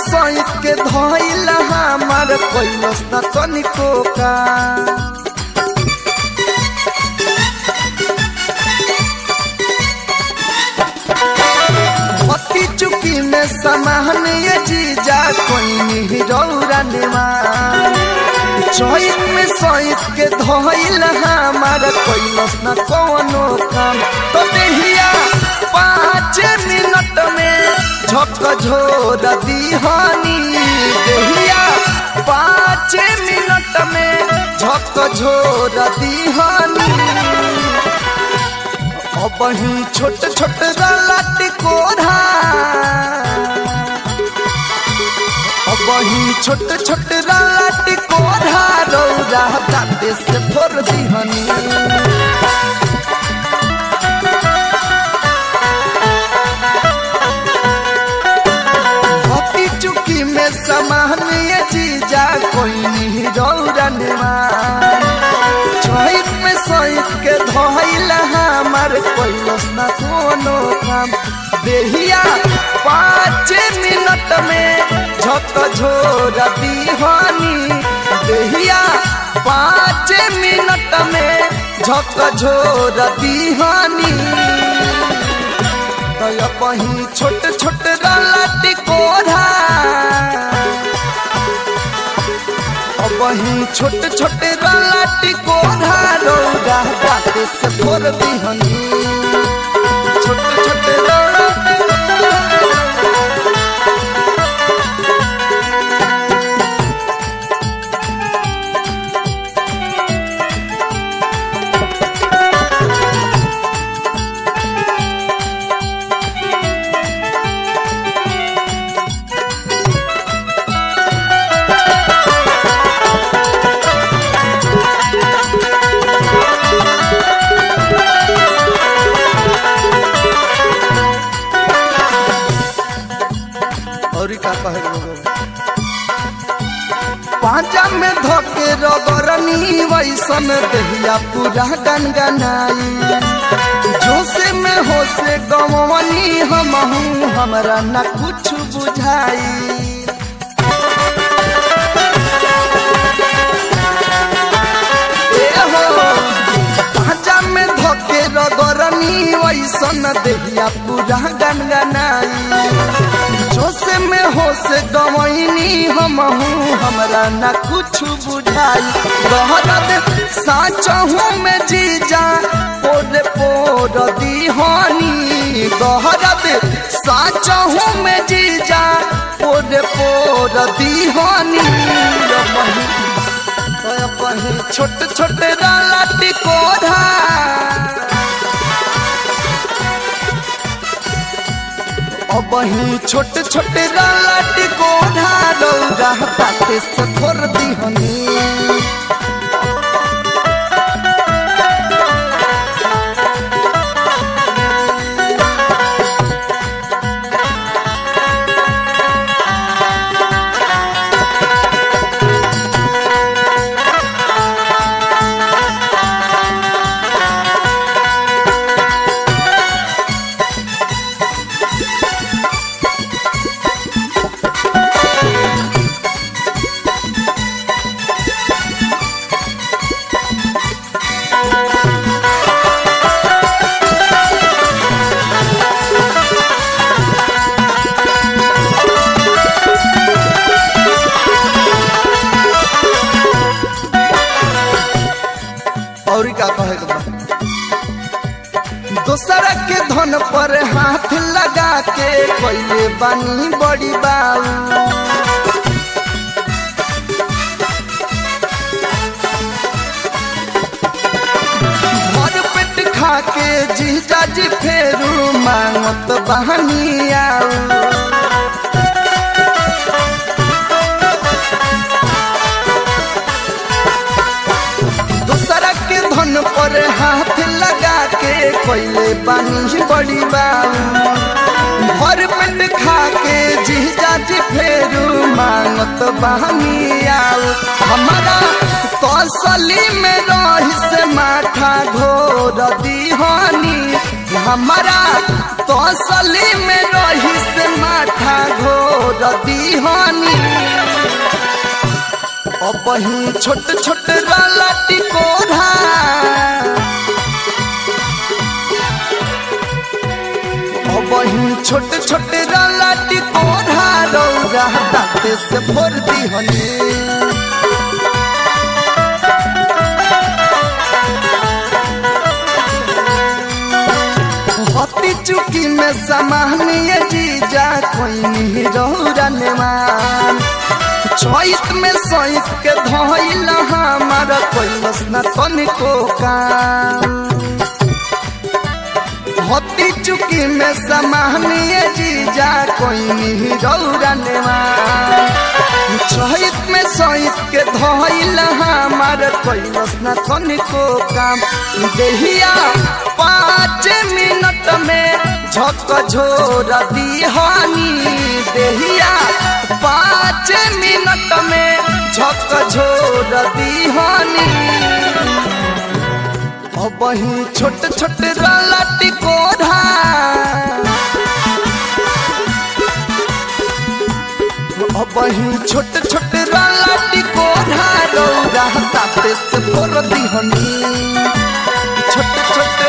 सहित के धइल हमार कैलस न तनिको का पति चुकी में समान ये जीजा कोई रौरा निमान चैत में सहित के धइल हमार कैलस न कौनो काम तो देहिया पाँच मिनट में झक झोर दीहानी देहिया पाँच मिनट में झक झोर दीहानी अब ही छोट छोट रलट कोढ़ा अब ही छोट छोट रलट कोढ़ा रौरा दाते से फोर दिहनी हती चुकी में समान ये जीजा कोई नहीं रौरा निमान चैत में सहित के धइल हमार कैलस न कोनो काम देहिया पाँच मिनट में झक झोर दीवानी देहिया पाँच मिनट में झक झोर दीवानी तय कहीं छोट छोट रलट कोढ़ा वही छोट छोट रलट कोढ़ा रौदा बाटे से फोर दिहनी छोट छोट रलट और का कहे लोग पांचा में धोके रगरनी वैसन दहिया पूरा गनगनाई जोसे में होसे गवनी हम हमरा न कुछ बुझाई पांचा में धोके रगरनी वैसन दहिया पूरा गनगनाई जोसे में होसे गवैनी हम हमरा न कुछ बुझाई गहरत साचहू में जीजा पोर पोर दीहानी गहरत साचहू में जीजा पोर पोर दीहानी कहीं छोट छोट रलट कोढ़ा अब ही छोट छोट रलट कोढ़ा रौरा पाते से थोर दिहनी और का कहे के बा? दोसरा के धन पर हाथ लगा के कैले बानी बड़ी बाऊ भर पेट खा के जीजा जी फेरू मांगत बहनी आऊ दूसरा के धन पर हाथ लगा के कोयले बानी बड़ी बाऊ भर पेट खा के जीजा जी फेरू मांगत बहनी आऊ हमारा तसली में रही से माथा घोर दीहानी हमारा तसली में रही से माथा घोर दीहनी अब ही छोट छोट राला टिकोरा अब ही छोट छोट राला टिकोरा रौरा दाते से भोर दीहनी हती चुकी में समानीय जीजा कोई नहीं रौरन मान चैत में सैत के धोइल हमारा कोई न तनिको काम हती चुकी में समानीय जीजा कोई नहीं रौरन मान चैत में सैत के धोइल हमारा कोई न तनिको काम देहिया पाँच मिनट में झक झोर दीहानी देहिया पाँच मिनट में झक झोर दीहानी अब ही छोट छोट राला टिकोरा अब ही छोट छोट राला टिकोरा रौरा ताते से भोर दीहनी छोट छोट